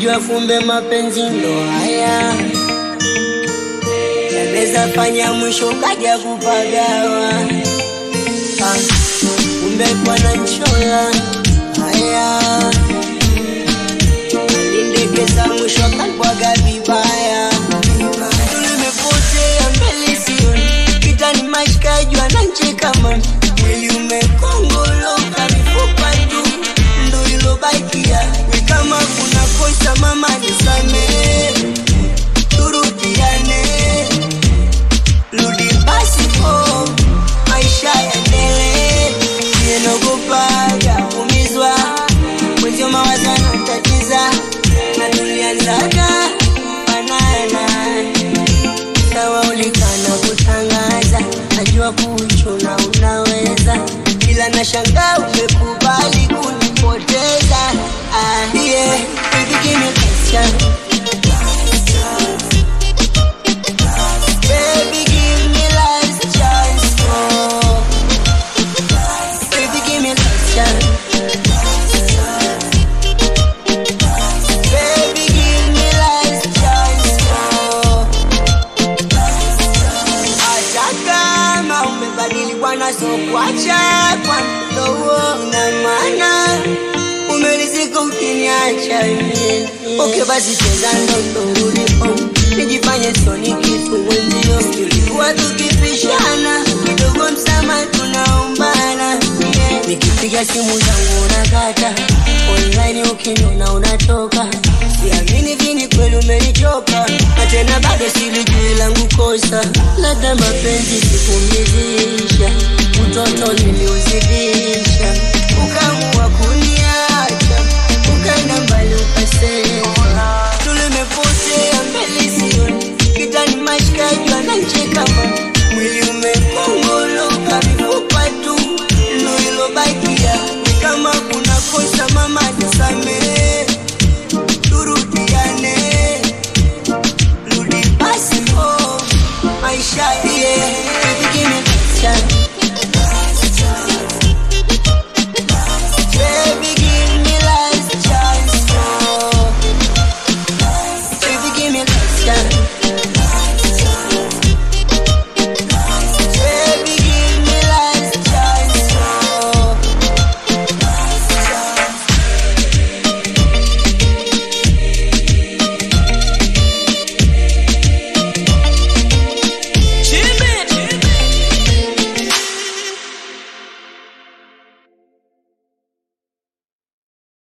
sikujua fumbe mapenzi ndo haya yanaweza fanya mwisho kaja kupagawa Ah, kumbe bwana nchola haya alindekeza mwisho akalibwaga vibaya tulimepotea mbele sioni kitani mashikajwa na nchekama mwili umekongoloka mifupa tu ndo ilobakia ni kama kuna kosa mama nisamee turudiane rudi basi po maisha yaendelee nienogopaga kumizwa mwenzio mawazo anatatiza na tulianzaga fanana sawa ulikana kutangaza najua kuchuna unaweza ila na shanga umekubali kunipoteza ah, yeah. Baby, give me last chance. Baby, give me last chance, oh. Baby, give me last chance. Baby, give me last chance, oh. Hata kama umebadili bwana, so kuacha kwa mdogo na maana umelizika ukiniacha mie. Okay, basi cheza ndondo ulipo, nijifanye sioni kitu wenzio. Tulikuwa tukipishana kidogo, msama tunaombana yeah. Nikipiga simu zangu unakata online, ukiniona unatoka. Siamini vini kweli umenichoka, na tena bado silijui langu kosa, labda mapenzi sikumizisha, utoto niliuzidisha, ukaamua kuniacha, ukaenda mbali ukasema tulimepotea mbele sioni, kitani mashikaji wanancheka